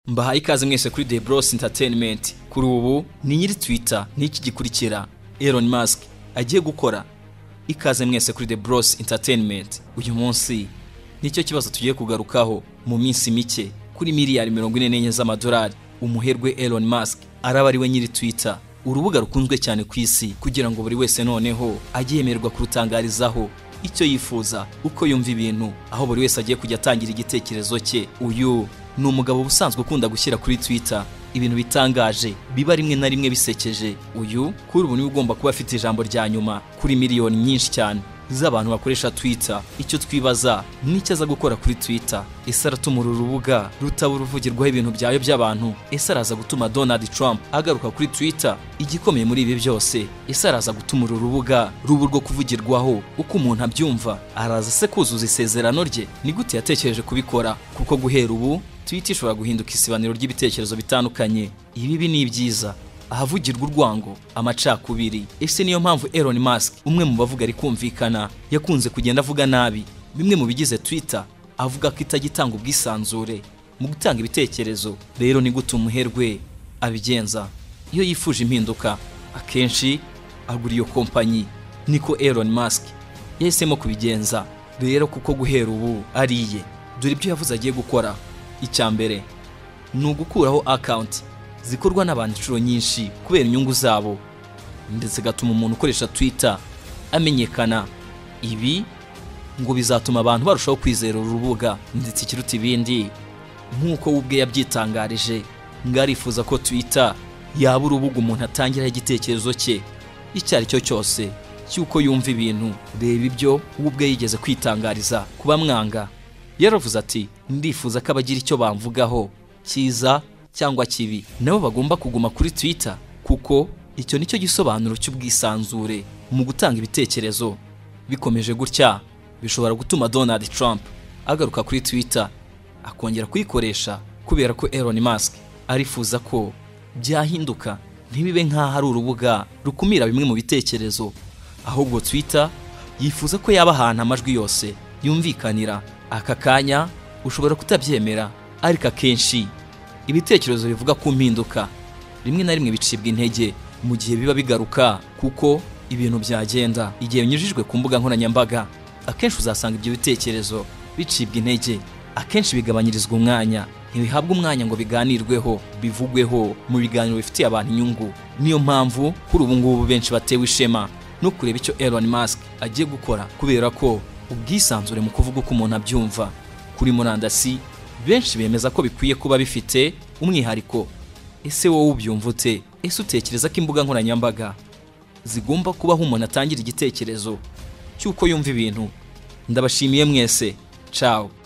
mbahaye ikaze mwese kuri The Bros Entertainment kuri ubu ni nyiri Twitter n'iki gikurikira Elon Musk agiye gukora ikaze mwese kuri The Bros Entertainment uyu munsi nicyo kibazo tugiye kugarukaho mu minsi mike kuri miliyari mirongo ine n'enye z'amadolari umuherwe Elon Musk araba ari we nyiri Twitter urubuga rukunzwe cyane ku isi kugira ngo buri wese noneho ajye yemererwa kurutangarizaho icyo yifuza uko yumva ibintu aho buri wese agiye kujya atangira igitekerezo cye uyu ni umugabo uba usanzwe ukunda gushyira kuri Twitter ibintu bitangaje biba rimwe na rimwe bisekeje uyu kuri ubu niwe ugomba kuba afite ijambo rya nyuma kuri miliyoni nyinshi cyane z'abantu bakoresha Twitter icyo twibaza n'icyo aza gukora kuri Twitter ese aratuma uru rubuga rutaba uruvugirwaho ibintu byayo by'abantu ese araza gutuma Donald Trump agaruka kuri Twitter igikomeye muri ibi byose ese araza gutuma uru rubuga ruba urwo kuvugirwaho uko umuntu abyumva araza se kuzuza isezerano rye ni gute yatekereje kubikora kuko guhera ubu Twitter ishobora guhinduka isibaniro ry'ibitekerezo bitandukanye ibibi n'ibyiza ahavugirwa urwango amacakubiri ese niyo mpamvu Elon Musk umwe mu bavuga ari kumvikana yakunze kugenda avuga nabi bimwe mu bigize Twitter avuga ko itajya itanga ubwisanzure mu gutanga ibitekerezo rero ni gute umuherwe abigenza iyo yifuje impinduka akenshi agura iyo kompanyi niko Elon Musk yahisemo kubigenza rero kuko guhera ubu ariye dore ibyo yavuze agiye gukora icya mbere ni ugukuraho akawunti zikorwa n'abantu inshuro nyinshi kubera inyungu zabo ndetse gatuma umuntu ukoresha Twitter amenyekana ibi ngo bizatuma abantu barushaho kwizera uru rubuga ndetse ikiruta ibindi nk'uko we ubwe yabyitangarije ngo arifuza ko Twitter yaba urubuga umuntu atangiraho igitekerezo cye icyo ari cyo cyose cy'uko yumva ibintu reba ibyo we ubwe yigeze kwitangariza ku bamwanga yaravuze ati ndifuza ko abagira icyo bamvugaho cyiza cyangwa kibi nabo bagomba kuguma kuri Twitter kuko icyo nicyo gisobanuro cy'ubwisanzure mu gutanga ibitekerezo bikomeje gutya bishobora gutuma Donald Trump agaruka kuri Twitter akongera kuyikoresha kubera ko Elon Musk arifuza ko byahinduka ntibibe nk'aho ari urubuga rukumira bimwe mu bitekerezo ahubwo Twitter yifuza ko yaba ahantu amajwi yose yumvikanira aka kanya ushobora kutabyemera ariko akenshi ibitekerezo bivuga ku mpinduka rimwe na rimwe bicibwa intege mu gihe biba bigaruka kuko ibintu byagenda igihe binyujijwe ku mbuga nkoranyambaga akenshi uzasanga ibyo bitekerezo bicibwa intege akenshi bigabanyirizwa umwanya ntibihabwa umwanya ngo biganirweho bivugweho mu biganiro bifitiye abantu inyungu niyo mpamvu kuri ubu ngubu benshi batewe ishema no kureba icyo Elon Musk agiye gukora kubera ko ubwisanzure mu kuvuga uko umuntu abyumva kuri murandasi benshi bemeza ko bikwiye kuba bifite umwihariko ese wowe ubyumva ute ese utekereza ko imbuga nkoranyambaga zigomba kubaho umuntu atangira igitekerezo cy'uko yumva ibintu ndabashimiye mwese cawo